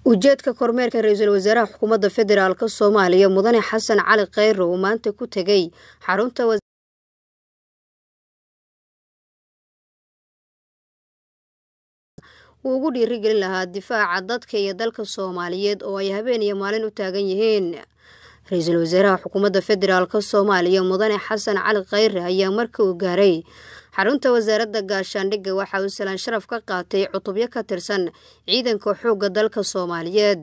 ujeedka kormeerka ra-iisul wasaaraha xukuumadda federaalk soomaaliya mudane xasan cali kheyre uu maanta ku tegey xarunta uu ugu dhiirigelin lahaa difaaca dadka iyo dalka soomaaliyeed oo ay habeen iyo maalin u taagan yihiin ra-iisul wasaaraha xukuumadda federaalk soomaaliya mudane xasan cali kheyre ayaa marka uu gaaray xarunta wasaaradda gaashaandhigga waxa uu salaan sharaf ka qaatay cutubyo ka tirsan ciidanka xoogga dalka soomaaliyeed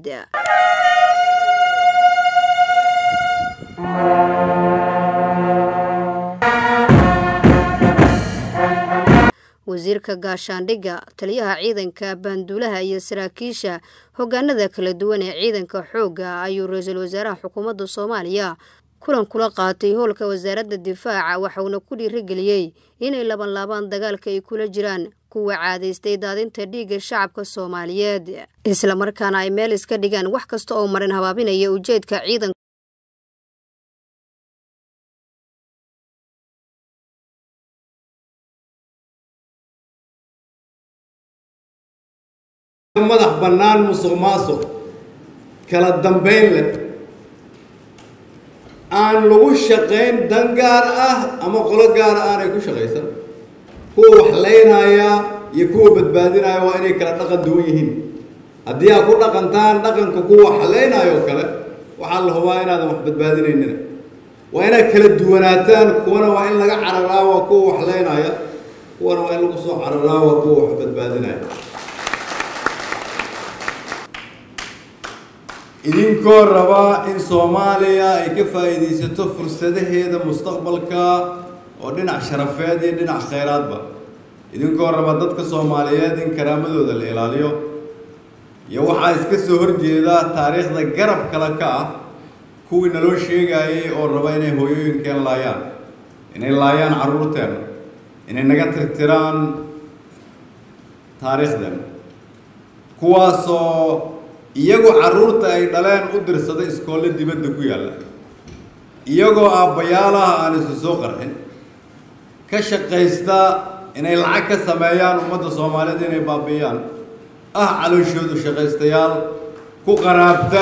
wasiirka gaashaandhigga taliyaha ciidanka baanduulaha iyo saraakiisha hogaanada kala duwan ee ciidanka xoogga ayuu ra-iisul wasaaraha xukuumadda soomaaliya kulan kula qaatay howlka wasaaradda difaaca waxauna ku dhiirigeliyey inay labanlaabaan dagaalka ay kula jiraan kuwa caadaystay daadinta dhiigga shacabka soomaaliyeed islamarkaana ay meel iska dhigaan wax kasta oo marin habaabinaya ujeedka ciidanka madax bannaan musuq maasuq kala dambayn leh aan lagu shaqayn dan gaar ah ama qolo gaara aanay ku shaqaysan kuwa wax laynaya iyo kuwa badbaadinaya waa inay kala dhaqan duwan yihiin haddii aad ku dhaqantaan dhaqanka kuwa wax laynayoo kale waxaa la hubaa inaadan wax badbaadinaynina waa inaad kala duwanaataan kuwana waa in laga cararaa waa kuwa wax laynaya kuwana waa in lagu soo cararaa waa kuwa wax badbaadinaya idinkoo rabaa in soomaaliya ay ka faa'iidaysato fursadaheeda mustaqbalka oo dhinac sharafeed iyo dhinac khayraadba idinkoo raba dadka soomaaliyeed in karaamadooda la ilaaliyo iyo waxaa iska soo horjeeda taariikhda garab kale ka ah kuwii naloo sheegayay oo raba inay hooyooyinkeen laayaan inay laayaan carruurteena inay naga tirtiraan taariikhdeena kuwaasoo iyagoo carruurta ay dhaleen u dirsada iskoolle dibadda ku yaalla iyagoo aabbayaalaha aan isu soo qarxin ka shaqaysta inay lacag ka sameeyaan ummadda soomaaliyeed inay baabi'iyaan ah calooshoodu shaqaystayaal ku qaraabta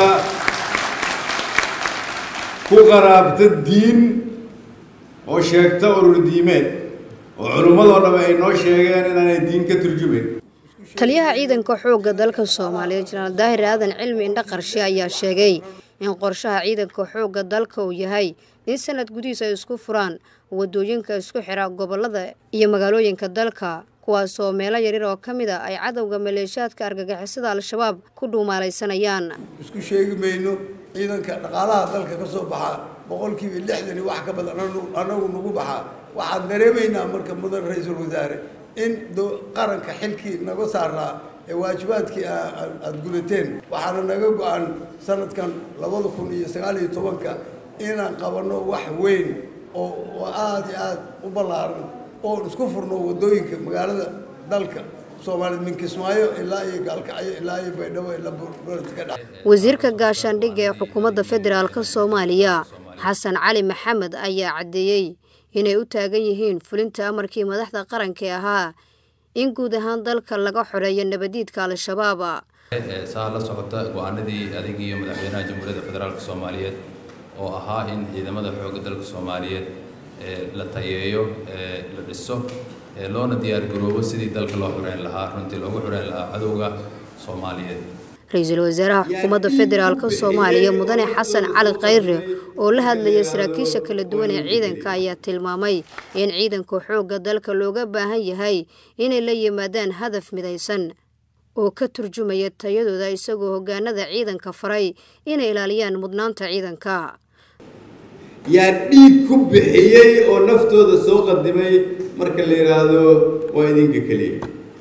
ku qaraabta diin oo sheegta urur diimeed oo culimmadoo dhamme ay noo sheegeen inaanay diin ka turjumayn taliyaha ciidanka xoogga dalka soomaaliyeed jenaraal daahir aadan cilmi indha qarshe ayaa sheegay in qorshaha ciidanka xoogga dalka uu yahay in sanad gudihiis ay isku furaan wadooyinka isku xira gobolada iyo magaalooyinka dalka kuwaasoo meelo yaryar oo ka mid a ay cadowga maleeshiyaadka argagixisada al-shabaab ku dhuumaalaysanayaan isku sheegi mayno ciidanka dhaqaalaha dalka ka soo baxa boqolkiiba lixdan iyo wax ka badan anagu nagu baxaa waxaan dareemaynaa marka mudan ra-iisul wasaare in qaranka xilkii naga saaraa ee waajibaadkii aada gudateen waxaana naga go-an sanadkan labada kun iyo sagaal iyo tobanka inaan qabanno wax weyn oo oo aada iyo aada u ballaaran oon isku furno waddooyinka magaalada dalka soomaaliya min kismaayo ilaa iyo gaalkacyo ilaa iyo baydhabo ilaa beledka dhex wasiirka gaashaandhigga ee xukuumadda federaalk soomaaliya xasan cali maxamed ayaa caddeeyey inay u taagan yihiin fulinta amarkii madaxda qaranka ee ahaa in guud ahaan dalka laga xoreeyo nabadiidka al-shabaab saa la socota go-aanadii adig iyo madaxweynaha jamhuuriyadda federaalk soomaaliyeed oo ahaa in ciidamada xoogga dalka soomaaliyeed la tayeeyo la dhiso loona diyaargaroobo sidii dalka loo xoreyn lahaa runtii loogu xoreyn lahaa cadowga soomaaliyeed ra-iisul wasaaraha xukuumadda federaalk soomaaliya mudane xasan cali kheyre oo la hadlayay saraakiisha kala duwan ee ciidanka ayaa tilmaamay in ciidanka xoogga dalka looga baahan yahay inay la yimaadaan hadaf midaysan oo ka turjumaya tayadooda isagoo hogaanada ciidanka faray inay ilaaliyaan mudnaanta ciidanka yaa dhiig ku bixiyey oo naftooda soo qadimay marka la yidhaahdo waa idinka keliya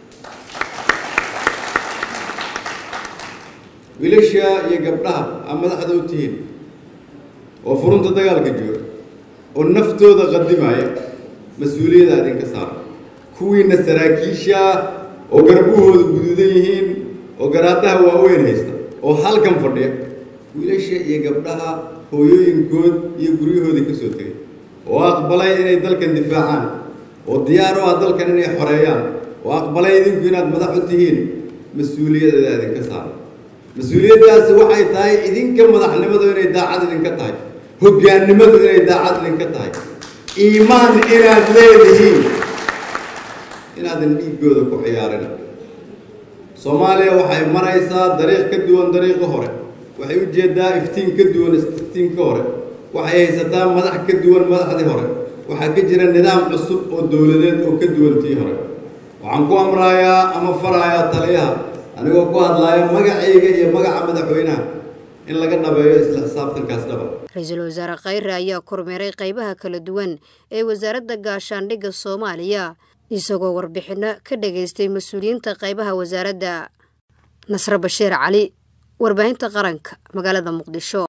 wiilasha iyo gabdhaha aa madaxda u tihiin oo furunta dagaalka jooga oo naftooda qadimaya mas-uuliyadda idinka saara kuwiina saraakiisha oo garbahooda guduudan yihiin oo garaadaha waaweyn haysta oo halkan fadhiya wiilasha iyo gabdhaha hooyooyinkood iyo guryahoodii ka soo tegay oo aqbalay inay dalkan difaacaan oo diyaar u ah dalkan inay xoreeyaan oo aqbalay idinku inaad madax u tihiin mas-uuliyadda idinka saara mas-uuliyaddaasi waxay tahay idinka madaxnimadu inay daacad idinka tahay hoggaannimadu inay daacad idinka tahay iimaan inaad leedihiin inaadan dhiiggooda ku ciyaarin soomaaliya waxay maraysaa dariiq ka duwan dariiqi hore waxay u jeedaa iftiin ka duwan iftiinka hore waxay haysataa madax ka duwan madaxdii hore waxaa ka jira nidaam cusub oo dowladeed oo ka duwan tii hore waxaan ku amrayaa ama farayaa taliyaha anigoo ku hadlaaya magacayga iyo magaca madaxweynaha in laga dhabeeyo isla xisaabtankaas dhaba ra-iisul wasaare khayre ayaa kormeeray qaybaha kala duwan ee wasaaradda gaashaandhigga soomaaliya isagoo warbixinno ka dhageystay mas-uuliyiinta qaybaha wasaaradda nasre bashiir cali warbaahinta qaranka magaalada muqdisho